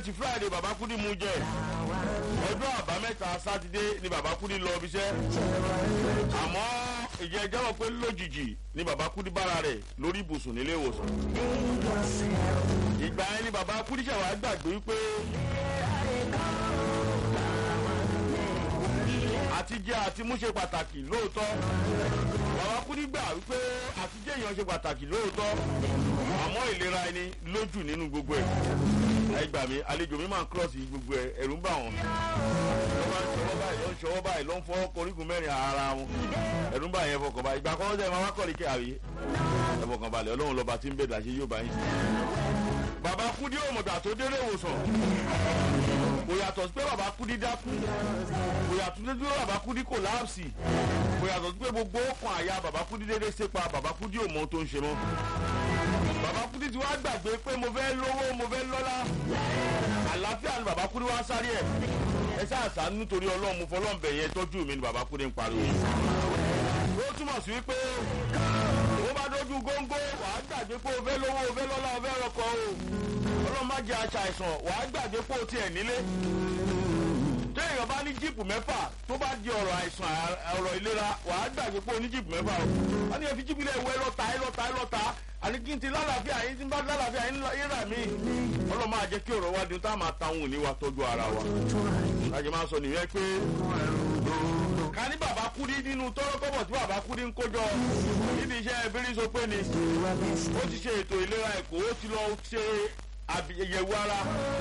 ti friday bàbá kúdí mú jẹ ọjọ́ àbámẹ́ta sátidé ni bàbá kúdí lọ ibiṣẹ́ àmọ́ ìjẹ́ jẹ́wọ́ pé lójijì ni bàbá kúdí bára rẹ̀ lórí ibùsùn nílé ìwòsàn ìgbà yẹn ni bàbá kúdí ṣẹ̀wá gbàgbé wípé àtijẹ́ àti mú ṣe pàtàkì lóòótọ́ bàbá kúdí gbà wípé àtijẹ́ èèyàn ṣe pàtàkì lóòótọ́ àmọ́ ìlera ẹni lójú nínú gbogbo ẹ̀ ẹ gbà mí àlejò mi máa ń kírọ̀sì gbogbo ẹ̀ ẹ̀rù ń bà wọ́n ló bá ń ṣọwọ́ báyìí ló ń ṣọwọ́ báyìí ló ń fọ́ korígun mẹ́rin ara wọn ẹ̀rù ń bà yẹn fọkàn balẹ̀ ìgbà kan ọ̀sẹ̀ máa wá kọ̀ ní kẹ́hàwé ẹ fọkàn balẹ̀ ọlọ́run lọ́ba tí ń bẹ̀rẹ̀ àṣẹ yóò bá yín. bàbá kúdí òmùgbà tó délé ìwòsàn kò yàtọ̀ sí pé bàbá kúdí dákú kò yàtọ̀ sí pé bàbá kúdí kò láàpsì kò yàtọ̀ sí pé gbogbo ọkàn àyà bàbá kúdí dédé sépa bàbá kúdí ò mọ ohun tó ń ṣe mọ́ bàbá kúdí ti wá gbàgbé pé mo fẹ́ lówó mo fẹ́ lọ́lá àlàáfíà ni bàbá kúdí wá sáré ẹ̀ ẹ sáàsà nítorí ọlọ́run mo fọlọ́ǹbẹ̀ yẹn tọ́jú mi ni bàbá kúdí ń pariwo yìí ó túmọ̀ sí wípé ó bá dójú góńgó wàá gbàgbé pé o fẹ́ lówó o fẹ́ lọ́lá o fẹ́ rọkọ̀ o ọlọ́run má jẹ́ aṣa àìsàn wàá gbàgbé pé o tiẹ̀ nílé téèyàn bá ní jíìpù mẹ́fà tó bá di ọ̀rọ̀ àìsàn ọ̀rọ̀ ìlera wàá gbàgbé pé o ní jíìpù mẹ́fà o wọ́n ní ẹ fi jíìpù ilé ìwé lọ́ta ẹ lọ́ta ẹ lọ́ta àní kí n ti lálàáfíà yín tí n bá lálàáfíà yín yíra mi ọlọ́run máa jẹ́ kí ọ̀rọ̀ wa di tá a máa ta òun ní wa tọ́jú ara wa láti máa sọ nìyẹn pé ká ní bàbá kúdí nínú tọ́rọ́ kọ́bọ̀ tí bàbá kúdí ń kójọ níbi iṣẹ́ ebírí sọ pé ni ó ti ṣe ètò ìlera ẹ̀kọ́ ó ti lọ ṣe àyẹ̀wò ara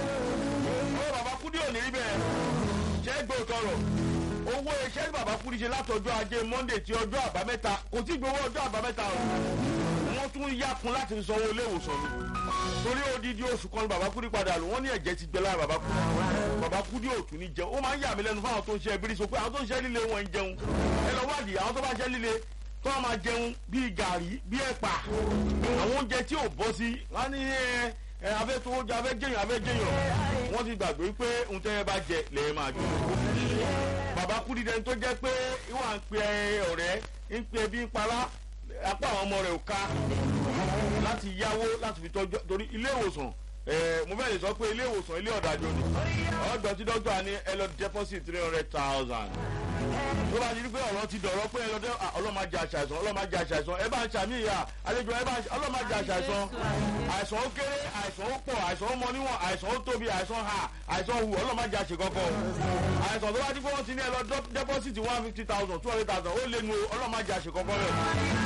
ó bàbá kúdí ò ní rí bẹ́ẹ̀ ṣẹ́ gbé òtọ́rọ̀ owó iṣẹ́ tí bàbá kúdí ṣe látọjọ́ ajé monday ti ọjọ́ àbámẹ́ta kò tí gbowó ọjọ́ àbámẹ́ta o wọ́n tún yákun láti sanwó ilé ìwòsàn mi torí odidi oṣù kan bàbá kúdí padà lò wọ́n ní ẹ̀jẹ̀ ti gbẹ lára bàbá kúdí bàbá kúdí òtún ní jẹun ó máa ń yà mí lẹ́nu fáwọn tó ń ṣe ẹbírí so pé àwọn tó ń ṣe líle wọn ń jẹun ẹ lọ wádìí àwọn tó bá ṣe líle tó wọn máa jẹun bíi gàrí bíi ẹ̀pà àwọn oúnjẹ tí ò bọ́ sí wọn ní ẹ abẹ́ tó oúnjẹ abẹ́ jẹyàn abẹ́ jẹyàn wọ́n ti gbàgbé pé ohun tẹ́ ẹ bá jẹ lẹ́yìn máa jù bàbá kúdí dẹni tó jẹ́ pé ìwà ń pe ọ̀rẹ́ ń pe ẹbí ń para apá àwọn ọmọ rẹ̀ ò ká láti yáwó láti fi tọ́jú torí ilé ìwòsàn mo fẹ́ lè sọ pé ilé ìwòsàn ilé ọ̀dájú ni ọ̀dọ̀ tí dókítà ní ẹ lọ deposit three hundred thousand tó bá ti di pé ọ̀rọ̀ ti dọ̀rọ̀ pé ẹ lọ dé ọlọ́màjà àṣàìsàn ọlọ́màjà àṣàìsàn ẹ bá ń ṣàmì ìyá àlejò ẹ bá ń ọlọ́màjà àṣàìsàn àìsàn ó kéré àìsàn ó pọ̀ àìsàn ó mọ níwọ̀n àìsàn ó tóbi àìsàn ha àìsàn hù ọlọ́màjà àṣekọ́kọ́ àìsàn tó bá ti pé wọ́n ti ní ẹ lọ deposit one fifty thousand two hundred thousand ó lé nu ọlọ́màjà àṣekọ́kọ́ rẹ̀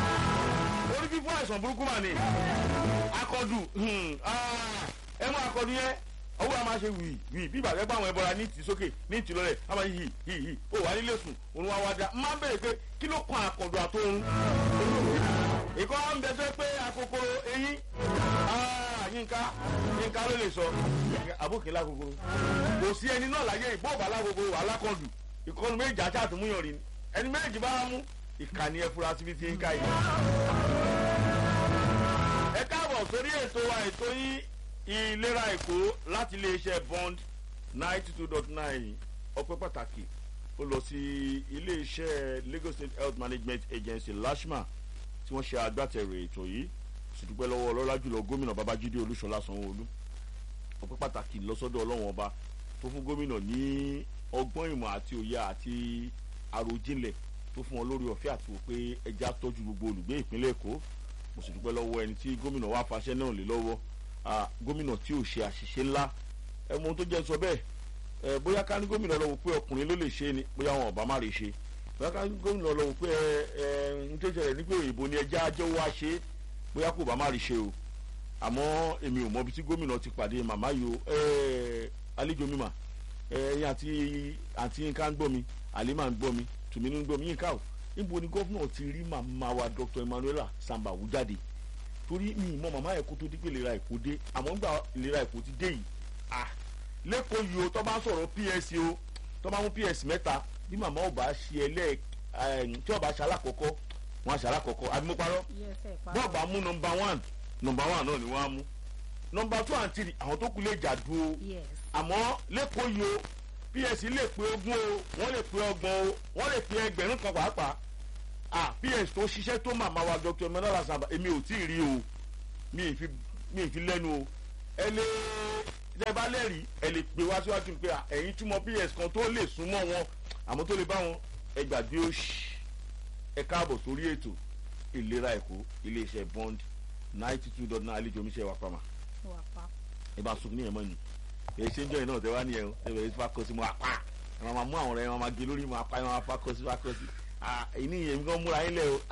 orí fífún àìsàn burúkú mà ní akọdù ẹ mú akọdù yẹn owó a máa ṣe wì wì bí ìbàdàn gbà àwọn ẹbọra ní ìtì sókè ní ìtì lọlẹ a máa yí yí yí ó wà nílé sùn òun wá wá dá máa ń bèrè pé kí ló kan àkọdù àtòrun ìkọ́ ń bẹ sẹ́ pé akokoro eyín yínká yínká ló lè sọ àbókè lákòókòrò kò sí ẹni náà láyé ìbọ̀ọ̀bà lákòókòrò alákọ̀dù ìkọ́nu méjì àti àtúmúyàn rí ẹni méjì bá mú ìkànnì ẹfurasí bíi ti ń ká yìí. ẹ káàbọ̀ sórí ètò wa ètò yín ìlera èkó láti iléeṣẹ́ bond ninety two dot nine ọpẹ́ pàtàkì ó lọ sí iléeṣẹ́ lagos state health management agency lashma tí wọ́n ṣe agbátẹrù ètò yìí ṣùdúpẹ́ lọ́wọ́ ọlọ́lá jùlọ gómìnà babájídé olúṣọlá sanwó-olú ọpẹ́ pàtàkì lọ́sọ́dọ̀ ọlọ́wọ́n ọba tó fún gómìnà ní ọgbọ́n ìmọ̀ àti òye àti àròjinlẹ̀ tó fún wọn lórí ọ̀fẹ́ àti wò pé ẹja tọ́jú gbogbo olùgbé ìpínlẹ̀ èkó mo sì dúpẹ́ lọ́wọ́ ẹni tí gómìnà wá faṣẹ́ náà lé lọ́wọ́ gómìnà tí ò ṣe àṣìṣe ńlá ẹ mọ ohun tó jẹ́ sọ bẹ́ẹ̀ ẹ bóyá ká ní gómìnà lọ́wọ́ pé ọkùnrin ló lè ṣe ni bóyá wọn ọ̀bá má lè ṣe bóyá ká ní gómìnà lọ́wọ́ pé ẹ ẹ ń tó ṣẹlẹ̀ ní pé òyìnbó ni ẹja ajẹ́ wá ṣe bóyá kò bá má lè ṣe o àmọ́ èmi ò mọ ibi tí gómìnà ti pàdé màmá yìí o ẹ àlejò mi mà ẹ ẹyin àti àti nǹkan gbọ́ mi àlímà ń gbọ́ mi tùmí ní gbọmí yín ká o níbo ni gómìnà ti rí màmá wa dr emmanuela sambawu jáde torí mi ìmọ̀ màmá yẹn kó tó dípé ìlera èkó dé àmọ́ nígbà ìlera èkó ti dé yìí ah lẹ́kọ̀ọ́ yìí o tó bá sọ̀rọ̀ ps o tó bá mú ps mẹ́ta bí màmá ò bá ṣe ẹlẹ́ tí ò bá ṣe alákọ̀ọ́kọ́ wọn á ṣe alákọ̀ọ́kọ́ àbí mo parọ́ bọ́ọ̀ bá mú nọmba one nọmba one náà ni wọ́n á mú nọmba two and three àwọn tó kù lè jà dúró àmọ́ lẹ́kọ̀ọ́ yìí o ps lè pe ogún o wọ́n lè pe ọgbọ̀n o wọ́n lè pe ẹgbẹ̀rún kan pàápàá ah ps tó ṣiṣẹ́ tó màmá wa dr emmanuel asamba èmi ò tí ì rí o mi ì fi mi ì fi lẹ́nu o ẹ lé tẹ bá lẹ́rìí ẹ lè pè wá síwájú pé ẹ̀yin túmọ̀ ps kan tó lè súnmọ́ wọn àmọ́ tó lè bá wọn ẹ gbàgbé òṣì ẹ káàbọ̀ sórí ètò ìlera ẹ̀kọ́ iléeṣẹ́ bond ninety two dot nine àlejò omiṣẹ́ wa pàmà wà pa. ẹ bá sunkún níyẹn mọ́ ni èyí ṣe ń jọ yìí náà tẹ wá nìyẹn o ẹ bẹ̀rẹ̀ sí fakọ sí mo apá ẹ máa mú àwọn ọ̀rẹ́ ẹ máa gé lórí mo apá ẹ máa fakọ sí fakọ sí èyí ni èmi kan múra yín lẹ o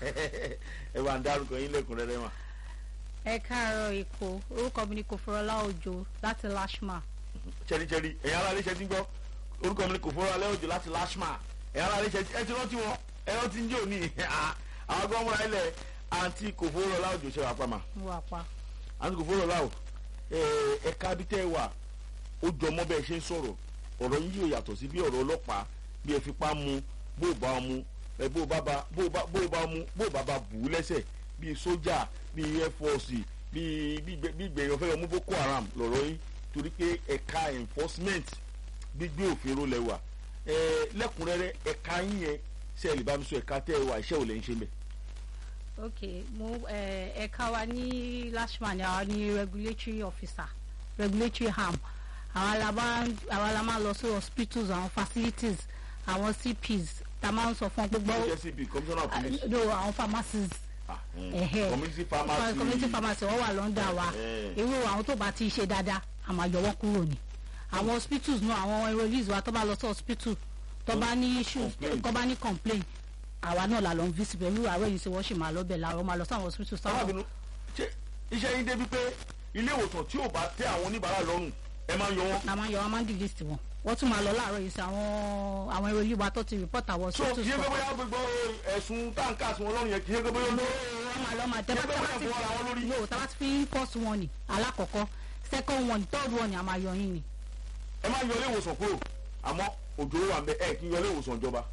ẹ bá ń dárúkọ yín lẹ́kùnrẹ́rẹ́ mà. ẹ káàárọ̀ èkó orúkọ mi ni kòfòrọlá òjò láti lashma. chẹ́ríchẹ́rí ẹ̀yin ará ilé iṣẹ́ ti ń gbọ́ orúkọ mi ni kòfòrọlá òjò láti lashma ẹ̀yin ará ilé iṣẹ́ ẹ ti rántí wọn ẹ rántí ń jò ní àwọn kan múra yín lẹ àǹtí kòfòrọlá òjò ṣe wà pàmà wà pa. àǹtí kòfòrọlá ò ẹ̀ka bí tẹ́ ẹ wà ó jọ mọ́ bẹ́ẹ̀ ṣe ń sọ̀rọ̀ ọ̀rọ̀ yín yóò yàtọ̀ sí bí ọ̀rọ̀ ọlọ́pàá bí ẹ fipá mu bó o bá mu ẹ bó o bá bá bó o bá bó o bá mu bó o bá bá bù ú lẹ́sẹ̀ bíi sójà bíi air force bíi bí gbẹ̀yàn fẹ́ yọ mú boko haram lọ̀rọ̀ yín torí pé ẹ̀ka enforcement gbígbé òfin ro lẹ́wà ẹ lẹ́kùnrẹ́rẹ́ ẹ̀ka yín yẹn ṣe ẹ lè bá mi sọ ẹ̀ka tẹ́ ẹ wà iṣẹ́ ò lẹ́ ń ṣe mẹ́. ok mo ẹ̀ka wa ní lashma ni àwa ní regulatory officer regulatory arm àwọn la máa àwọn la máa lọ sí hospitals àwọn facilities àwọn cps tá a máa ń sọ fún gbogbo. hscp commissioner of police. no àwọn pharmacies. Ah, mm. Ẹ̀hẹ́. community pharmacy. community pharmacy wọ́n wà lọ́ndà wa Ẹ̀hẹ́. irú àwọn tó bá ti ṣe dáadáa a máa yọ wọ́n kúrò ní. àwọn hospitals náà àwọn enrollees wa tó bá lọ sí hospital tó bá ní issues Complaint. tó bá ní complaint àwa náà la lọ ń visit pẹ̀lú àwọn èyí tí wọ́n ṣì máa lọ bẹ̀ làwọn máa lọ sí àwọn hospitals táwọn sábàbínú ṣe iṣẹ́ yín débi pé ilé ìwòsàn tí ò bá tẹ́ àwọn oníbàárà lọ́rùn ẹ máa ń yọ wọ́n. la máa ń yọ wọn máa ń delist wọn wọ́n tún máa lọ láàárọ̀ yìí sí àwọn àwọn enrollees wa tó ti report àwọn so hospitals kì í ṣe pé kan. bóyá gbogbo ẹ̀sùn táǹkà sí wọn lọ́rùn yẹn kì í ṣe pé bóyá ó lé wọ́n máa lọ máa tẹ́ bá Ṣé pé tẹ́ bá wọ́n ti fọwọ́ ra wọn lórí? no tá bá ti fi first one ni alákọ̀ọ́kọ́ second one third one ni a máa yọ yín ni. ẹ máa yọ ilé ìwòsàn kúrò àmọ́ òjò wà ń bẹ ẹ kì í yọ ilé ìwòsàn ìjọba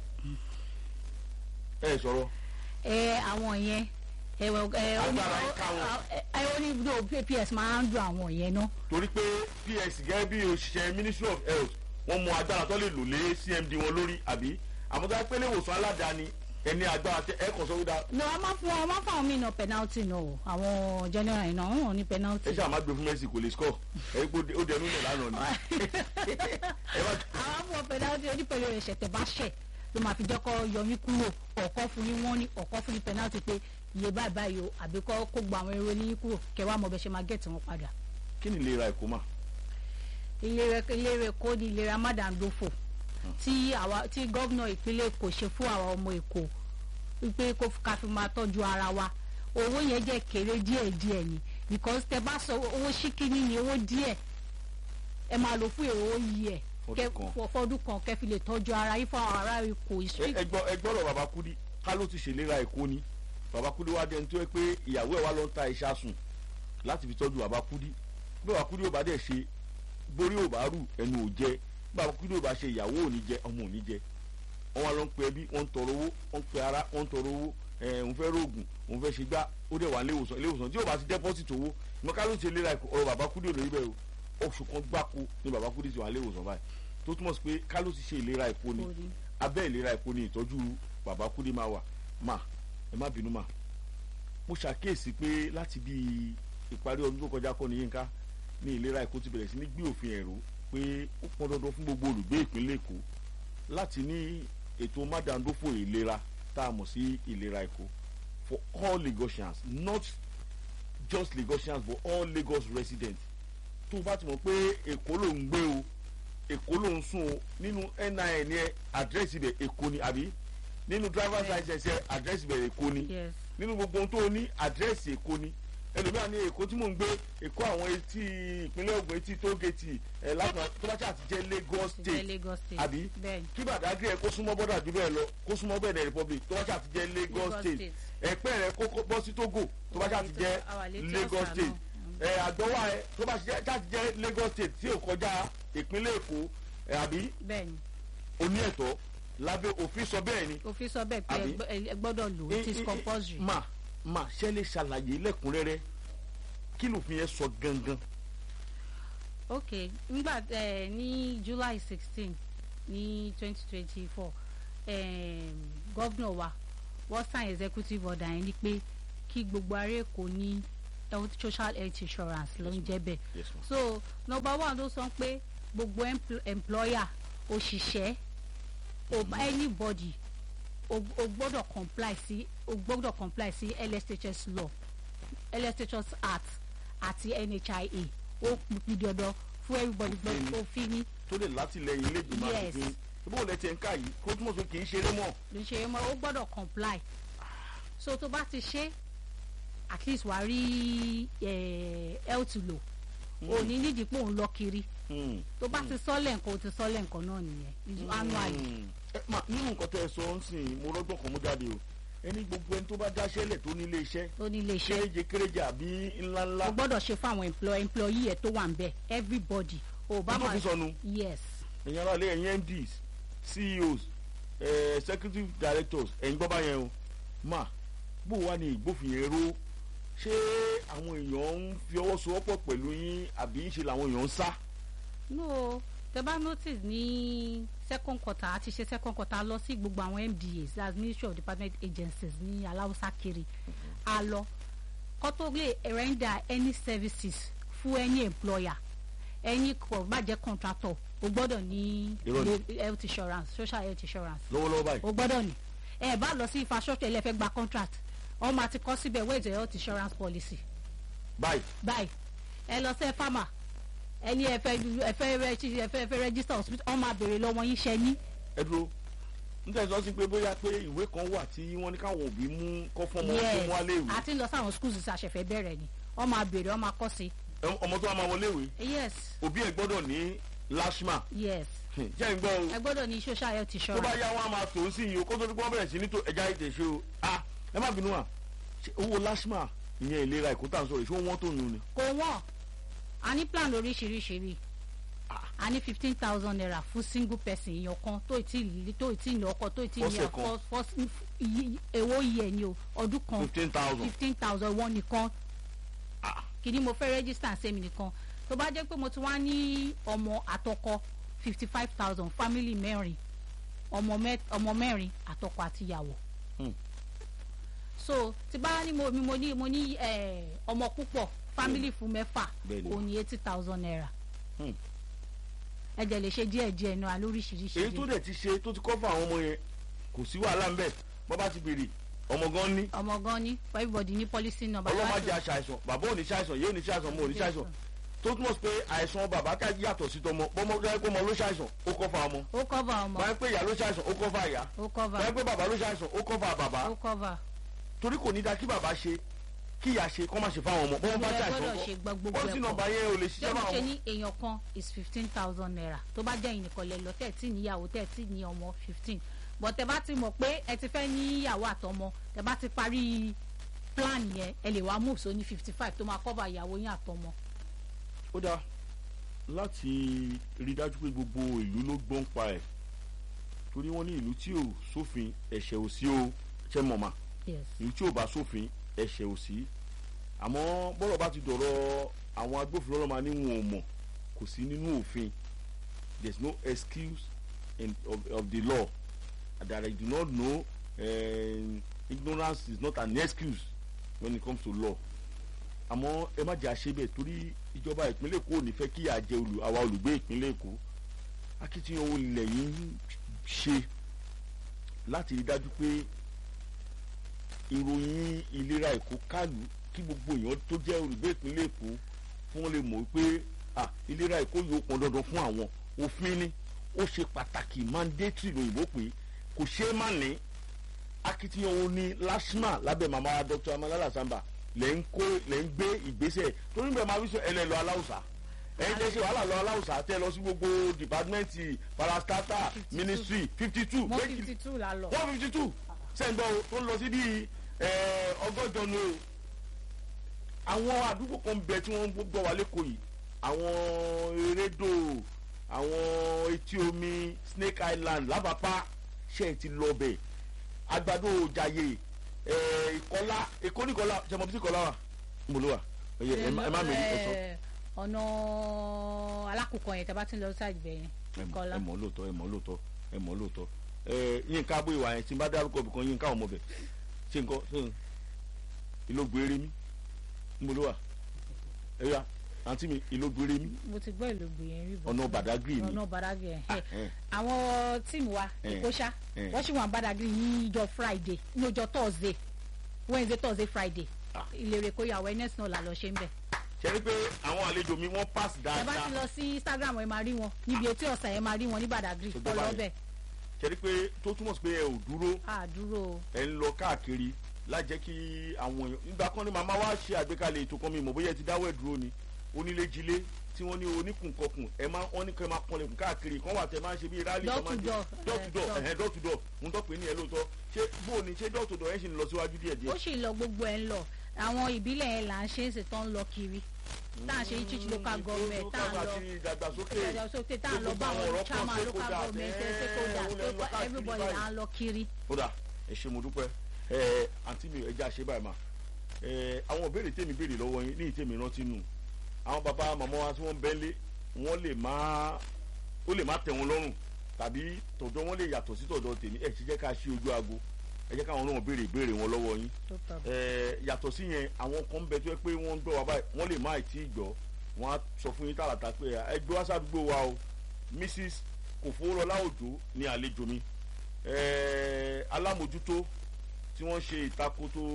ẹ sọ̀rọ̀ ẹ àwọn yẹn ẹ wọ ẹ ó ní Agbára ń ká wọn. ẹ ẹ ó ní no ps máa ń dùn àwọn yẹn náà torí pé ps gẹ́gẹ́ bí òṣìṣẹ́ ministry of health wọ́n mú agbára tó lè lò lé cmd wọn lórí àbí àmọ́ tó yẹ pé ilé ìwòsàn aládàáni ẹni agbára tẹ ẹ kàn sọ wípé no a máa fún wọn a máa fún àwọn míì náà penalty náà o àwọn general yìí náà wọn ò ní penalty. ẹ ṣáà má gbé fún messi kò lè score ẹ pé ó dẹnu lẹ lánàá ni ẹ má àwọn fún wọn penalty onípele ẹ̀ṣẹ̀ tẹ̀ bá ṣẹ̀ ló máa fi jẹ́ kó yọ yín kúrò ọ̀kọ́ fún yín wọ́n ní ọ̀kọ́ fún yín penalty pé iye báyìí báyìí o àbí kó kó gba àwọn èrò ní yín kúrò kẹwàá mọ̀ bẹ́ ṣe máa gẹ̀ẹ́tì wọn padà. kí ni ìlera ẹ̀kọ́ mà ìlera ìlera èkó ni ìlera mádàndófò tí àwa tí gómìnà ìpínlẹ̀ èkó ṣe fún àwọn ọmọ èkó wípé kó ká fi máa tọ́jú ara wa owó yẹn jẹ́ kéré díẹ̀ díẹ̀ ni because tẹ bá sọ owó ṣíkíní ni owó díẹ̀ ẹ máa lò fún èrò yìí ẹ̀ Fọdún kẹ kan. fọ- fọdún kan kẹ́ fi lè tọ́jú ara yín fún àwọn ará èkó ẹ ìṣú ẹ gbọ́ ẹ gbọ́dọ̀ bàbá kúdí ká ló ti ṣèlera ẹ̀kọ́ ni bàbá kúdí wá dẹni tó yẹ pé ìyàwó ẹ̀ wá lọ ń ta iṣẹ́ sùn láti fi tọ́jú bàbá kúdí bí bàbá kúdí ò bá dẹ̀ ṣe borí ò bá rù ẹnu ò jẹ bí bàbá kúdí ò bá ṣe ìyàwó ò ní jẹ ọmọ ò ní jẹ wọn wá lọ ń pe ẹbí wọn ń tọrọ owó wọn ń pe ara wọn ń tọrọ owó ẹ òun fẹ́ rògùn òun fẹ́ ṣe gbá ó dẹ̀ wà ní ilé ìwòsàn tí ò bá ti deposit owó ìmọ̀ ká ló ti ṣèlera ẹ̀kọ́ ọ̀rọ̀ bàbá kúdí ò lórí bẹ́ẹ̀ o oṣù kan gbáko ni bàbá kúdí ti wà ní ilé ìwòsàn báyìí tó túmọ̀ sí pé ká ló ti ṣe ìlera ẹ̀kọ́ ni Orí. abẹ́ ìlera ẹ̀kọ́ ni ìtọ́jú bàbá kúdí máa wà má ẹ má bínú mà mo ṣàkíyèsí pé láti bí ìparí ọdún tó kọjá kọ́ ni yínká ní ìlera ẹ̀kọ́ ti bẹ̀rẹ̀ sí ní gbé òfin ẹ̀rọ pé ó pọn dandan fún gbogbo olùgbé ìpínlẹ̀ èkó láti ní ètò mádàndófò ìlera tá a mọ̀ sí ìlera ẹ̀kọ́ for all Lagosians not just Lagosians but all Lagos residents tó o bá ti mọ̀ pé èkó ló ń gbé o èkó ló ń sùn o nínú NIN yẹn àdírẹ́sì ibẹ̀ èkó ni àbí nínú driver's Bẹ́ẹ̀. license yẹn àdírẹ́sì ibẹ̀ èkó ni yes nínú gbogbo ohun tó o ní àdírẹ́sì èkó ni ẹlòmíràn ní èkó tí mò ń gbé èkó àwọn etí ìpínlẹ̀ Ògùn etí tógèètì ẹ̀ látọ̀ tó bá ṣáà ti jẹ́ Lagos ti jẹ́ state Lagos state àbí bẹ́ẹ̀ni kí Badagry ẹ kó súnmọ́ bọ́dà jù bẹ́ẹ̀ lọ kó súnmọ́ bẹ́ẹ̀ republic tó bá ṣáà ti jẹ́ Lagos Lagos state state. ẹ̀pẹ́ rẹ kó kó bọ́ sí Togo tó bá ṣáà ti jẹ́ Àwa létí Lagos ọ̀sà state náà. ẹ àgbọ̀wá ẹ tó bá ṣáà ti jẹ́ Lagos state tí ò kọjá ìpínlẹ̀ Èkó ẹ àbí bẹ́ẹ̀ni oní ẹ̀tọ́ lábẹ́ òfin sọ bẹ́ẹ̀ ni òfin sọ bẹ́ẹ̀ pé Àbí? ẹ gbọ́- ẹ gbọ́dọ̀ lò it is compulsory. ma ma ṣe lè ṣàlàyé lẹ́kùnrẹ́rẹ́ kí lòfin yẹn sọ gangan ok nígbà ẹ ní july sixteen ní twenty twenty four gọ́vnọ̀ wa wọ́n sign executive order yẹn ni pé kí gbogbo ará èkó ní health social health insurance ló ń jẹ́ bẹ́ẹ̀ yes ma so number one ló sọ pé gbogbo empl- employer òṣìṣẹ́ o anybody o o gbọ́dọ̀ comply sí o gbọ́dọ̀ comply sí LSHS law LSHS act àti NHIA ó pín dandan fún everybody Òfin ni. gbọ́dọ̀ òfin ni tó lè látìlẹyìn ilé ìgbìmọ̀ Yes. àtìpín ibò lẹ ti ń ká yìí kó túmọ̀ sí kì í ṣeré mọ́ ló ṣe é mọ́ ó gbọ́dọ̀ comply so tó bá ti ṣe at least wàá rí eh, health law ò ní nídìí pé òun lọ kiri Hmm. tó bá ti sọ́lẹ̀ nǹkan ó ti sọ́lẹ̀ nǹkan náà nìyẹn annually. Hmm. ẹ ma nínú nǹkan tẹ ẹ sọ ń sìn mo rọgbọn kan mú jáde o ẹni gbogbo ẹni tó bá dáṣẹ́lẹ̀ tó nílé iṣẹ́ tó ní ilé iṣẹ́ kéréje kéréje àbí ńláńlá o gbọ́dọ̀ ṣe fún àwọn employee employee ẹ̀ tó wà ń bẹ̀ everybody o bá tó fi sọnù yes ẹ̀yin aráàlú ẹ̀yin MDs CEOs eh, executive directors ẹ̀yin gbọ́ báyẹn o ma bó wà ní ìgbófinró ṣé àwọn èèyàn ń fi ọwọ́ sowọ́pọ̀ pẹ̀lú yín àbí ṣe làwọn èèyàn ń sá no tẹ bá notice ní second quarter àti ṣe second quarter a lọ sí gbogbo àwọn MDAs that's ministry of department agencies ní aláwùsá kiri a lọ kó tó lè render any services fún any employer any kò bá jẹ́ contractor o gbọ́dọ̀ ní Irọ́ ni. ilé- health insurance social health insurance lọ́wọ́lọ́wọ́ báyìí o gbọ́dọ̀ ní ẹ bá lọ sí infrastructure ẹ lè fẹ́ gba contract wọ́n máa ti kọ síbẹ̀ where is your health insurance policy báyìí báyìí ẹ lọ sí farmer ẹni ẹ fẹ́ ẹ fẹ́ rẹ- ẹ fẹ́ fẹ́ register hospital wọ́n máa béèrè lọ́wọ́ yín ṣẹ́ ní ẹ dúró níta ìsọ sí pé bóyá pé ìwé kan wà tí wọ́n ní káwọn òbí mú kọ́ fún ọmọ tó mú wálé ìwé àti ń lọ sáwọn schools tí a ṣẹ̀fẹ̀ bẹ̀rẹ̀ ni wọ́n máa béèrè wọ́n máa kọ́ sí Ẹ- ọmọ tó wà máa wọlé ìwé yes òbí ẹ̀ gbọ́dọ̀ ní lashma yes jẹ́ ń gbọ́ o ẹ gbọ́dọ̀ ní social health tó bá insurance yá wọn a máa tò ó sí yìí o kó tó ní kó wọ́n bẹ̀rẹ̀ sí ní tó ẹja ètè ṣe o ah ẹ má bínú à ṣé owó lashma ìyẹn ìlera ẹ̀kọ́ tá à ń sọ̀rọ̀ ìṣó wọ́n tó yun ni kò wọ́n a ní plan oríṣiríṣi rí a ní fifteen thousand naira fún single person èèyàn kan tó ì tí ì tó ì tí ì ní ọkọ tó ì tí ì ní Fọ́sẹ̀ kan. ọkọ fọ́s- iye- èwo iye ni o ọdún kan fifteen thousand fifteen thousand wọ́n nìkan kìíní mo fẹ́ register sẹ́mi nìkan tó bá jẹ́ pé mo ti wá ní ọmọ àtọkọ fifty five thousand family mẹ́rin ọmọ mẹ́ ọmọ mẹ́rin àtọkọ àtìyàwó. Hmm. so tí bá ní mo mi mo ní mo ní eh, ọmọ púpọ̀ family fún mẹ́fà Bẹ́ẹ̀ni. òun ní eighty thousand naira. Hmm. ẹ jẹ́ lè ṣe díẹ̀ díẹ̀ náà lóríṣiríṣi. èyí tó dẹ̀ ti ṣe tó ti kọ́ fún àwọn ọmọ yẹn kò sí wàhálà ń bẹ̀ bọ́ bá ti béèrè ọmọ gan ní ọmọ gan ni for everybody ní policy number. ọlọ́mọ láti- jẹ́ aṣàìsàn bàbá ò ní ṣàìsàn yóò ní ṣàìsàn ọmọ ò ní ṣàìsàn tó túmọ̀ sí pé àìsàn bàbá ká yàtọ̀ sí tọmọ bọ́mọ tó yẹ kó ọmọ ló ṣàìsàn ó kọ́ fún ọmọ ó cover ọmọ báyìí pé ìyá ló ṣàìsàn ó kọ́ fún àyà ó cover báyìí pé bàbá ló ṣàìsàn ó kọ́ fún bàbá ó cover. torí kò ní da kí bàbá ṣe kí ìyá ṣe kọ́ máa ṣe fáwọn ọmọ bọ́n bá Ẹ ṣàìsàn gbọ́dọ̀ ṣe gbọ́ gbogbo pọ́lísì ẹ̀kọ́. nọ́mbà yẹn ò lè ṣé ṣiṣẹ́ mo fáwọn ṣe ọmọ ní èèyàn kan is fifteen thousand naira tó bá jẹ́ ìnìkan lẹ lọ tẹ̀ tí níyàwó tẹ̀ tí ní ọmọ fifteen but tẹ bá ti mọ̀ pé ẹ ti fẹ́ níyàwó àtọmọ tẹ bá ti parí plan yẹn ẹ lè wá move so ní fifty five tó máa cover ìyàwó yín àtọmọ. ó dáa láti rí dájú pé gbogbo ìlú ló gbọ́n pa ẹ̀ torí wọ́n ní ìlú tí ò sófin ẹ̀ṣẹ̀ ò sí o ṣe mọ̀mọ́ yes ìlú tí ò bá sófin ẹ̀ṣẹ̀ ò sí àmọ́ bọ́rọ̀ bá ti dọ̀rọ̀ àwọn agbófinró lọ́ọ́ máa ní wọn ò mọ̀ kò sí nínú òfin there is no excuse in, of, of the law that I do not know um, ignorance is not an excuse when it comes to law àmọ́ ẹ má jẹ́ àṣebẹ̀ torí ìjọba ìpínlẹ̀ èkó ò ní fẹ́ kí àjẹ olù àwa olùgbé ìpínlẹ̀ èkó akitiyan wo ilẹ̀ yìí ń ṣe láti rí dájú pé ìròyìn ìlera èkó kálù kí gbogbo èèyàn tó jẹ́ olùgbé ìpínlẹ̀ èkó fún wọn lè mọ̀ wípé ah, ìlera èkó yóò pọn dandan fún àwọn òfin ni ó ṣe pàtàkì mandatory lóyìnbó pé kò ṣeé má ní akitiyan wo ni lasma lábẹ́ màmá dr amalala samba lẹ́ ń kó lẹ́ ń gbé ìgbésẹ̀ torí bẹ́ẹ̀ máa fi sọ ẹlẹ́ lọ aláwùsá ẹ̀yin tẹ́ ṣe wàhálà lọ aláwùsá tẹ́ lọ sí gbogbo dìpátímẹ́ǹtì parastata 52. ministry fifty two mo fifty two la lọ. one fifty two sẹ́ńdọ̀ o tó ń lọ sí bíi ẹ̀, ọgọ́jọ ni o àwọn àdúgbò kan bẹ tí wọ́n ń gbọ́ wá lẹ́kọ̀ọ́ yìí àwọn erédò àwọn etí omi snake island lábàpá ṣe é ti lọ bẹ̀ àgbàdo òjàyè ẹ̀, ìkọlá èkó nìkọlá ṣẹmọ bí tí ìkọlá wà ń bolo wà ẹ ẹ má ẹ má mẹ́rin ẹ sọ Eh, ọ̀nà alákòókò yẹn tẹ bá ti ń lọ sí àgbẹ̀ yẹn ẹ mọ̀ kọ́lá ẹ mọ̀ lóòótọ́ ẹ mọ̀ lóòótọ́ ẹ mọ̀ lóòótọ́ ẹ yínká abó ìwà yẹn tí n bá dárúkọ ibìkan yínká ọmọ bẹ ṣe nǹkan ṣe ìlógun eré mi mo ló wà ẹ̀yà àǹtí mi ìlógbére mi mo ti gbọ́ ìlú gbìyànjú rí bọ́ ọ̀nà Badagry ni ọ̀nà Badagry ẹ̀ Ah, eh. àwọn tíìmù wa Eh. ìkóṣá Eh. wọ́n sì wà ní Badagry ní ìjọ Friday ní ọjọ́ Thursday Wednesday Thursday Friday Ah. ìlérè kó yà awareness náà là lọ ṣe ń bẹ̀. ṣe rí pé àwọn àlejò mi wọ́n pass ẹ bá ti dáadáa lọ sí Instagram ẹ máa rí wọn níbi etí ọ̀sán ẹ máa rí wọn ní Badagry Tó gbọ́ kọ́ lọ báyìí. bẹ̀ ṣe rí pé tó túmọ̀ sí pé ẹ ò dúró àdúró ẹ ń lọ káàkiri lájẹ́ kí àwọn èèyàn nígbà kan ní màmá wa ṣe àgbékalẹ̀ ètò kan mi mọ̀ bóyá ẹ ti dáwọ́ ẹ̀ dúró ni onílé-jilé tí wọ́n ní oníkùnkọkùn ẹ máa wọ́n ní kẹ́ máa kọlẹ̀kùn káàkiri kan wà tẹ́ máa ń ṣe bí rálì Door kan máa ń to ṣe door, door to eh, door door. ẹ̀hẹ́n door to door ń tọ́ pé ní ẹ lóòótọ́ ṣé bó o ní ṣé door to door ẹ̀ ṣì ń lọ síwájú díẹ̀ ó díẹ̀ sì lọ gbogbo ẹ̀ ń lọ àwọn ìbílẹ̀ yẹn là ń ṣe é ṣe tó ń lọ kiri tá à ń ṣe ní chichi local government tá à ń lọ àti ìdàgbàsókè ìdàgbàsókè tá à ń lọ bá Gbogbo àwọn àwọn ọ̀rọ̀ chairman kan local stakeholders, government eh, stakeholders òun lẹ ń lọ pé káàkiri everybody báyìí. là ń lọ kiri. kódà ẹ ṣe mo dúpẹ́ ẹ àǹtí mi ẹja ṣe báyìí mà ẹ àwọn ìbéèrè tèmi béèrè lọ́wọ́ yín ní ìtèmi rántí nù àwọn bàbá màmá wa tí wọ́n bẹ́ńlé wọ́n lè má ó lè má tẹ̀ wọ́n lọ́rùn tàbí tọ̀dọ̀ wọn lè yàtọ̀ sí tọ̀dọ̀ tèmi ẹ ṣe jẹ́ ká ṣí ojú aago ẹ jẹ́ káwọn náà béèrè ìbéèrè wọn lọ́wọ́ yín tó tọ́ ẹ yàtọ̀ sí yẹn àwọn kan ń bẹ tó yẹ pé wọ́n ń gbọ́ wa báyìí wọ́n lè má ì tí ì gbọ́ wọ́n á sọ fún yín tààràtà pé ẹ gbé wá sádùúgbò wa o Mrs Kòfowórọlá Òjó ni àlejò mi ẹ alámòjútó tí wọ́n ṣe ìtakoto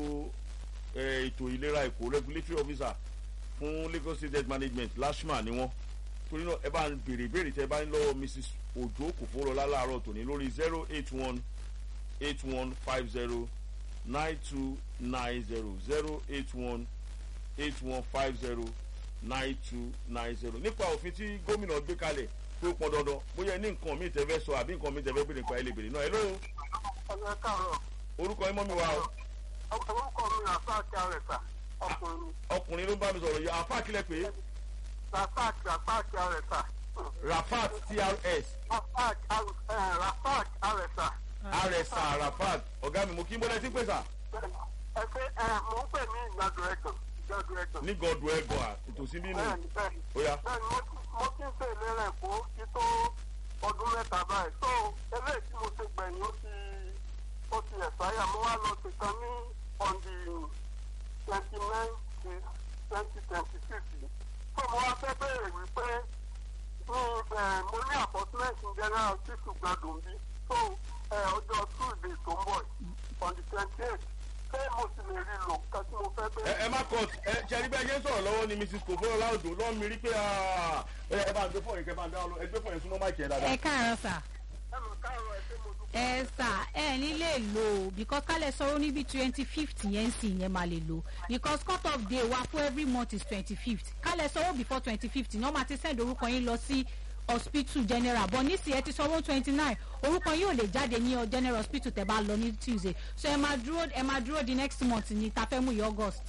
ẹ ètò ìlera Èkó regulatory officer fún Lagos State Health Management LASHMA ni wọ́n torí náà ẹ bá ń béèrè ìbéèrè tẹ ẹ bá ń lọ́wọ́ Mrs Òjó Kòfowórọlá láàárọ̀ tòní lórí zero eight one eight one five zero nine two nine zero zero eight one eight one five zero nine two nine zero nípa òfin tí gómìnà gbé kalẹ̀ tó pọn dandan bóyá ẹ ní nǹkan míì tẹ́ fẹ́ sọ àbí nǹkan míì tẹ́ fẹ́ béèrè nípa ẹ lè béèrè náà ẹ lóo ọ̀nà káàárọ̀ orúkọ ẹ mọ́ mi wá o orúkọ mi rafaaki arẹta ọkùnrin ọkùnrin ló ń bá mi sọ̀rọ̀ yìí àfa kílẹ̀ pé rafaaki rafaaki arẹta Rafat TRS rafaaki rafaaki arẹta RSA Rafat ọ̀gá mi mo kí n bọ́lẹ̀ tí pèsè ẹ pé ẹ mò ń pè ní ìgbàdo ẹ̀gbọ̀n ìgbàdo ẹ̀gbọ̀n ní gọdù ẹgọ à ìtòsí bínú bẹ́ẹ̀ni bẹ́ẹ̀ni ó yá bẹ́ẹ̀ni mo ti mo ti ń ṣe ìlera ẹ̀kọ́ kí tó ọdún mẹ́ta báyìí tó eléyìí tí mo ṣe gbẹ̀yìn ó ti ó ti ẹ̀sáyà mo wá lọ sí kan ní on the twenty nine six twenty twenty six tó mo wá fẹ́ bẹ̀rẹ̀ wípé ní ẹ̀ mo ní appointment in general hospital gbàdùn bí tó ẹ̀ ọjọ́ tuesday tó ń bọ̀ yìí, on the twenty eight ṣé mo sì lè rí lò nǹkan tí mo fẹ́ ẹ bẹ̀rẹ̀. ẹ má kọ ẹ ṣẹ́ni bẹ́ẹ̀ ṣe ń sọ̀rọ̀ lọ́wọ́ ni Mrs Kòfowórọlá Òjó lọ́ọ́ mi rí pé ah, ẹ ẹ bá ń gbé fọyín kẹ bá ń dá ọ lọ ẹ gbé fọyín súnmọ́ máìkì ẹ dáadáa. ẹ káàárọ̀ sà ẹnu káàárọ̀ ẹ ṣé mo dúpẹ́. ẹ sà ẹ ní lè lò ó because kálẹ̀ sọ̀rọ̀ níbi twenty fifth yẹn sì yẹn máa lè lò because cut off day wa for every month is twenty fifth kálẹ̀ sọ̀rọ̀ before twenty fifth ní wọ́n máa ti send orúkọ yín lọ sí hospital general but nísìnyí ẹ ti sanwó twenty nine orúkọ yín ò lè jáde ní ọ general hospital tẹ́ bá lọ ní tuesday so ẹ máa dúró ẹ máa dúró di next month ní tafẹ́mù yìí august.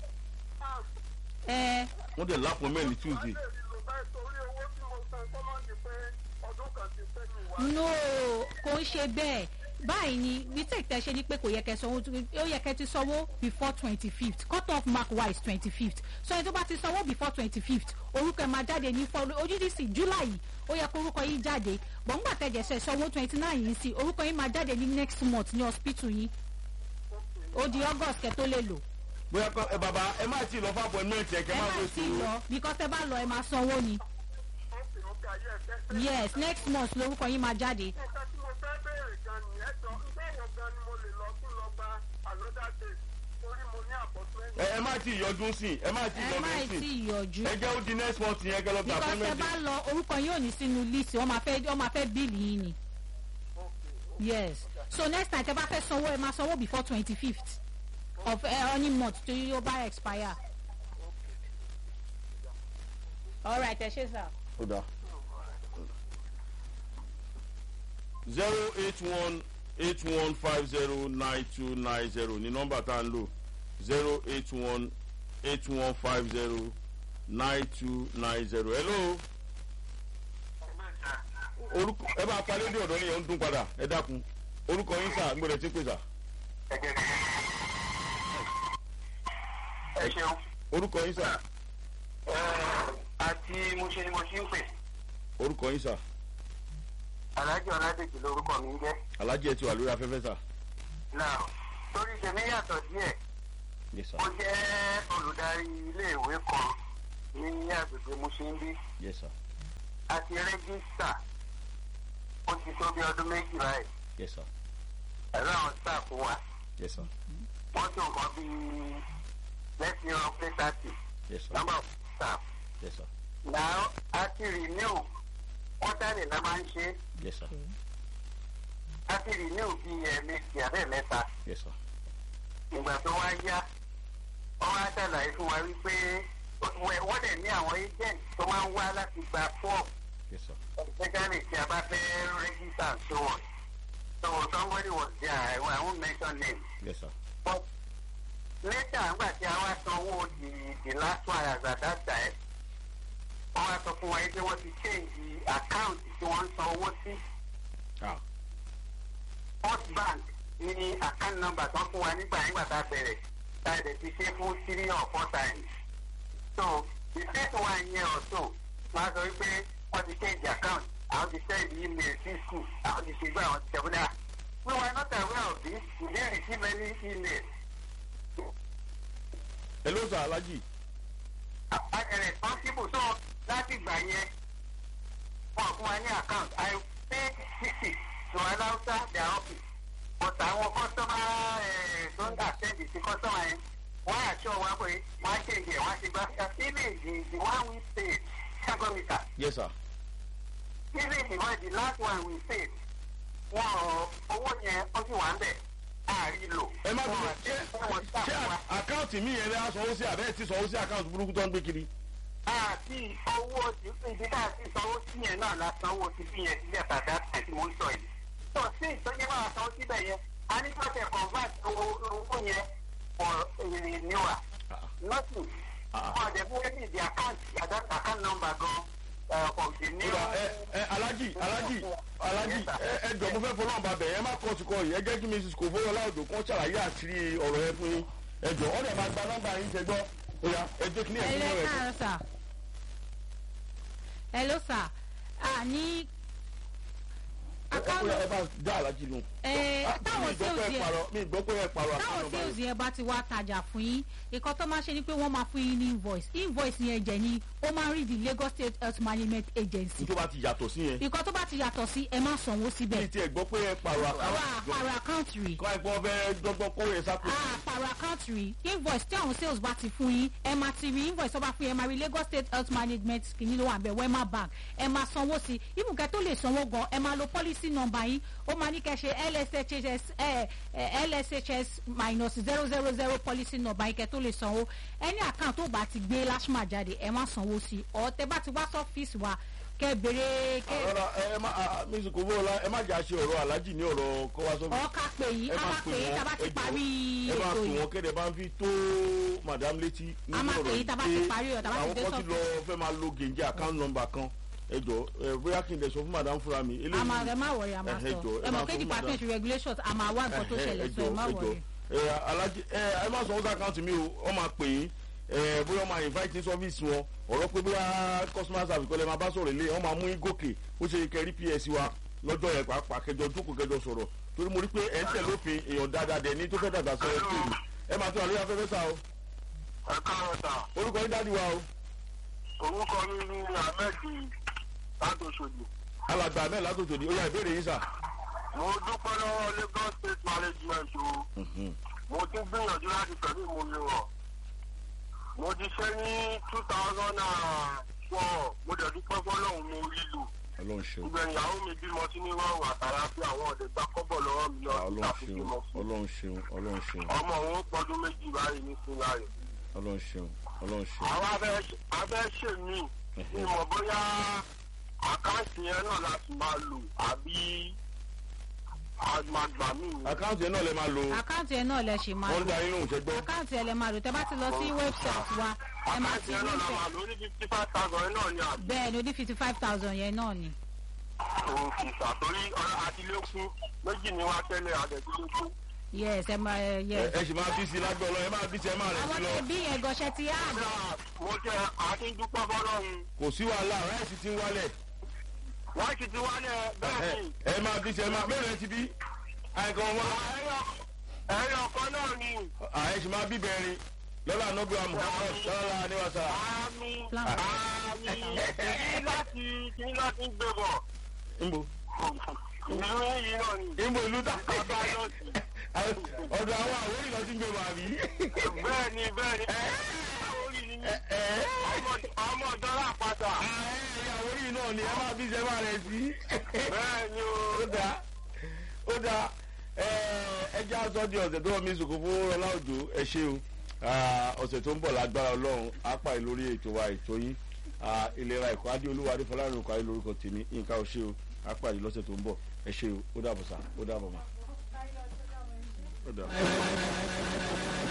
ẹ wọ́n dẹ̀ lápò mẹ́rin Tuesday. no kò ń ṣe bẹ́ẹ̀ báyìí ni mistake tẹ ṣe ni pé kò yẹ kẹ́ sanwó ó yẹ kẹ́ ti sanwó before twenty fifth cut off mark wise twenty fifth so ẹni tó bá ti sanwó before twenty fifth orúkọ ẹ máa jáde ní fọ ojúdísì july yìí ó yẹ kó orúkọ yìí jáde bọ̀ ńgbà tẹ̀jẹ̀ sẹ̀ sanwó twenty nine yìí sí orúkọ yìí máa jáde ní next month ní hospital yìí ó di august kẹ́ tó lè lò bóyá kọ ẹ bàbá ẹ má tí ì lọ fún appointment ẹ kẹ ẹ má má wé sí sí lọ because ẹ bá lọ ẹ máa sanwó ni yes next month lorúkọ yìí máa jáde. nǹkan tí mo fẹ́ béèrè gan ni ẹ jọ ǹjẹ́ èèyàn gan ni mo lè lọ tún lọ gba another day torí mo ní appointment. ẹ ẹ má tí ì yọjú sí ẹ má tí ì ẹ má yọjú tí sí ì yọjú. ẹ jẹ́ ó di next month yẹn kẹ lọ gba because ẹ appointment bá lọ orúkọ yóò ní sínú list wọ́n máa fẹ́ wọ́n máa fẹ́ bíìlì yín ni. yes so next time tẹ bá fẹ́ sanwó ẹ máa sanwó before twenty fifth of uh, any month tó yóò bá expire. alright ẹ ṣe sá. ó dáa. zero eight one eight one five zero nine two nine zero ní nọ́mbà tá à ń lò zero eight one eight one five zero nine two nine zero hello orúkọ ẹ bá pa lédè ọ̀dọ́ nìyẹn ń dún padà ẹ dákun orúkọ yín sà gbọ́dọ̀ tí ń pè sà ẹ ṣeun orúkọ yín sà àti mo ṣe ni mo ṣe ń pè orúkọ yín sà alájọ ọládèjì lórúkọ mi ń jẹ́ alájẹ ti wà lórí afẹ́fẹ́ sà náà torí tèmi yàtọ̀ díẹ̀ yes sir mo jẹ́ olùdarí iléèwé kan ní agbègbè Mushinbi yes sir àti rẹ́gísítà ó ti tó bí ọdún méjì báyìí yes sir pẹ̀lú àwọn staff wa yes sir wọ́n tó nǹkan bíi lẹ́sìn ọ̀rọ̀ pé thirty yes sir number of staff. yes sir now a ti renew quarterly la máa ń ṣe yes sir a ti renew bíi ẹ̀ẹ̀mejì abẹ́ mẹ́ta yes sir ìgbà tó wá yá wọ́n wá ṣàlàyé fún wa wípé wẹ́- wọ́n dẹ̀ ní àwọn agent tó máa ń wá láti gba form yes sir especially tí a bá fẹ́ register and so on so somebody was there I, I won't mention name yes sir but later nígbà tí a wá sanwó the the last one as at that time wọ́n wá sọ fún wa yìí pé wọ́n ti change the account tí wọ́n ń san owó sí. ah first bank ní account number tó fún wa nígbà nígbà tá a bẹ̀rẹ̀ tá a dẹ̀ ti ṣe fún three or four times. so the first one yẹn or so wọ́n á sọ wípé wọ́n ti change account àwọn ti send email sí school àwọn ti ṣe gbé àwọn ti ṣe fúnra. we were not aware of this we didn't receive any email. hello sir alhaji as a responsible so láti gbà yẹn wọ́n fún wa ní account i paid sixty to allow their office but àwọn kọ́sọ́mà tó ń attend sí kọ́sọ́mà yẹn wọ́n àṣọ wa pé wọ́n á ṣe ìyẹ̀ wọ́n á ṣe gbá even the the one we paid ṣàgọ́mìtà yes sir even the one the last one we paid wọ́n ọ̀ owó yẹn ó sì wà ń bẹ̀ àárí lò. ẹ má bínú Wọ́n ṣé àti wọ́n ṣé staff wa. àkáǹtì mi yẹn lè sanwó sí àbẹ́ẹ̀ tí sanwó sí àkáǹtì burúkú tó ń gbé kiri. àti owó ibi tá a ti sanwó sí yẹn náà la sanwó ti fi yẹn sílẹ̀ tàdá àti mò ń sọ yìí. tó sí ìtọ́jú máa sanwó síbẹ̀ yẹn a ní kọ́tẹ̀ convert owó owó yẹn for renewal Ah. nothing. Ah. wọ́n dẹ̀ fún ẹni the account account account number gan uh, of the new. Kódà ẹ ẹ alájì alájì alájì ẹ ẹ jọ mo fẹ́ fọlọ́n ba bẹ̀ ẹ má kọ́ ti kọ́ yìí ẹ jẹ́ kí mrs kò fowó láòdò kan ṣàlàyé àṣírí ọ̀rọ̀ yẹn fún yín ẹ jọ ọ́ dẹ̀ máa gba nọ́mbà yín ṣe gbọ́ ó yá ẹ jẹ́ kí ní ẹ̀sìn hello náà rẹ̀ káàárọ̀ sà hello sà a ní ẹ ó yá ẹ bá dá alájì lù. ẹ Ah, táwọn mi gbọ́ pé sales ẹ yẹn parọ́ mi gbọ́ pé ẹ parọ́ táwọn àkànnà sales báyìí. yẹn bá ti wá tajà fún yín nǹkan tó máa ṣe ni pé wọ́n máa fún yín ní invoice invoice yẹn jẹ́ ni ó máa ń rí the Lagos State Health Management Agency tó bá ti yàtọ̀ sí yẹn nǹkan tó bá ti yàtọ̀ sí ẹ má sanwó mi síbẹ̀ ti ẹ̀ gbọ́ pé ẹ parọ́ àwa àkànnà àpàrọ̀ account rí kọ́ ẹ gbọ́ fẹ́ dọ́gbọ́n kó yẹ sápò. àpàrọ̀ account rí invoice tí àwọn sales bá ti fún yín ẹ máa ti rí invoice tó bá fún yín ẹ máa rí Lagos State Health Management kìíní ló wà bẹ́ẹ̀ Wema Bank ẹ máa sanwó sí ibùkẹ́ tó lè sanwó gan ẹ máa lo policy number yín ó máa ní kẹ́ ṣe LSHS ẹ ẹ LSHS minus zero zero zero policy number yín kẹ́ tó lè sanwó ẹni account tó bá ti gbé lashma jáde ẹ má sanwó sí ọ̀ tẹ́ bá ti wá sọ́fíìsì wa kẹ́ béèrè kẹ́ rárá ẹ má mrs kò fowó la ẹ má jà ṣe ọ̀rọ̀ alájì ní ọ̀rọ̀ kọ́ wa sọ́fì. ọ̀ ká pè yín ẹ á máa máa pè yín tá a bá ti ẹ jọ̀ọ́, parí ẹ máa ètò pè yìí. wọ́n kéde bá ń fi tó madam létí A máa pè yín tá a bá ti pé parí ọ̀, tá a bá ti àwọn dé kan ti lọ fẹ́ máa lo gèǹjẹ account number kan ẹ jọ ẹ bóyá kí n dẹ̀ sọ fún madam fúnra mi. eléyìí- a máa ẹ má wọrí a máa ẹ sọ jọ̀ọ́, ẹ ẹ máa mọ̀ pé sọ fún department madam. regulations a máa wá nǹkan tó Ẹ- ẹ- ṣẹlẹ̀ ẹ sọ ẹ má jọ̀ọ́, ẹ wọrí. jọ̀ọ́. ẹ alájí ẹ ẹ má sọ wọn sí àkáǹtì mi o ọ máa pè yín ẹ bóyá ọ máa invite ní service wọn ọ̀rọ̀ pé bóyá customer service kọ́lẹ́ máa bá sọ̀rọ̀ ilé ọ máa mú yín gòkè ó ṣe kẹrí ps wa lọ́jọ́ yẹn pàápàá kẹjọ jókòó kẹjọ sọ̀rọ̀ torí mo rí pé ẹ̀ ń tẹ̀ lófin èèyàn dáadáa dẹ̀ ní tó fẹ́ dàgbà sọ ẹ pé ẹ máa tún àlóyè afẹ́fẹ́ sá o ẹ káàárọ̀ sà orúkọ yín dáàdi wa o orúkọ mi ní ahmed látòṣòdì. alàgbà ahmed látòtò ní ó yá ìbéèrè yín sà. mo dúpẹ́ lọ́wọ́ lagos state management o mo ti gbìyànjú láti pẹ̀lú ìmúmi wọn mo ti ṣe ní two thousand and four mo dẹ̀ dúpẹ́ fọlọ́hún mo rí lò ọlọ́run ṣeun ìgbẹ̀yìn ìyàwó mi bímọ sí ní rọrùn àtàrà pé àwọn ọ̀dẹ̀ gbá kọ́bọ̀ lọ́wọ́ mi lọ sí ọlọ́run àfikún ṣeun mọ́ fún ọlọ́run ṣeun ọlọ́run ṣeun ọmọ òun pọdún méjì báyìí ní sinayọ ọlọ́run ṣeun ọlọ́run ṣeun. àwọn abẹ́ abẹ́ ṣe mí ní mọ̀ bóyá àkáǹtì yẹn náà láti máa lò àbí àgbàgbà mí ni. àkáǹtì yẹn náà lè máa lo àkáǹtì ẹ náà lẹ ṣì máa wọ́n ń lò da yín lóhùn ṣẹ́gbọ́. àkáǹtì ẹ lẹ máa lò tẹ bá ti lọ sí website wa ẹ máa àkáǹtì ti yẹn rí náà la ìfẹ́ máa lò ní fifty five thousand náà ni àbí. bẹ́ẹ̀ ni ó ní fifty five thousand yẹn náà ni. òun kì í sàtórí àtìlẹ́kùn méjì ni wá tẹ́lẹ̀ àdẹ̀dúlẹ́kùn. yes ẹ máa ẹ ẹ yes. ẹ sì máa bí sí lágbọ́ lọ ẹ máa bí sí ẹ máa rẹ̀ àwọn sí lọ. tẹ bí yẹn gọṣẹ ti á mo jẹ́ àtúndúpọ̀ fọlọ́run kò sí wàhálà ráìsì ti ń wálẹ̀. wọ́n ti ti wálẹ̀ bẹ́ẹ̀ ni. ẹ máa bí sí ẹ máa bẹ́ẹ̀ rẹ ti bí. àìkàn wọn. ẹyọ ẹ̀yin ọ̀kan náà ni. ààyè ṣì máa bíbẹ̀rin lọ́la nọ́bí wa muhammed lọ́la níwáṣà. àmì Plan. àmì kí láti kí láti gbé bọ̀. nbo ìlú yìí náà ni. nbo ìlú ta. bàbá lọ sí. ọ̀dọ̀ àwọn àwòrán ìlọsí ń gbé wà bí. bẹ́ẹ̀ ni bẹ́ẹ̀ ni. orí ni mí. ọmọ- ọmọ ọ̀dọ́ làpàtà. àwòrán yìí náà ni ẹ máa bí sẹ́wà rẹ̀ sí. bẹ́ẹ̀ ni o. ó dáa ó dáa ẹ jẹ́ aṣọ di ọ̀sẹ̀ tó wọ́n mi sòkò fún ọlá òjò ẹ ṣe o Ah, ọ̀sẹ̀ tó ń bọ̀ lágbára ọlọ́run apá ìlórí ètò wa ètò yín Ah, ìlera ẹ̀kọ́ adéolúwa adéfọlárìn òkú ayé lórúkọ tèmi nǹkan ò ṣe o apá ìlú lọ́sẹ̀ tó ń bọ̀ ẹ ṣe o ó dàbọ̀ sá ó dàbọ̀ mọ́. ó dàbọ̀.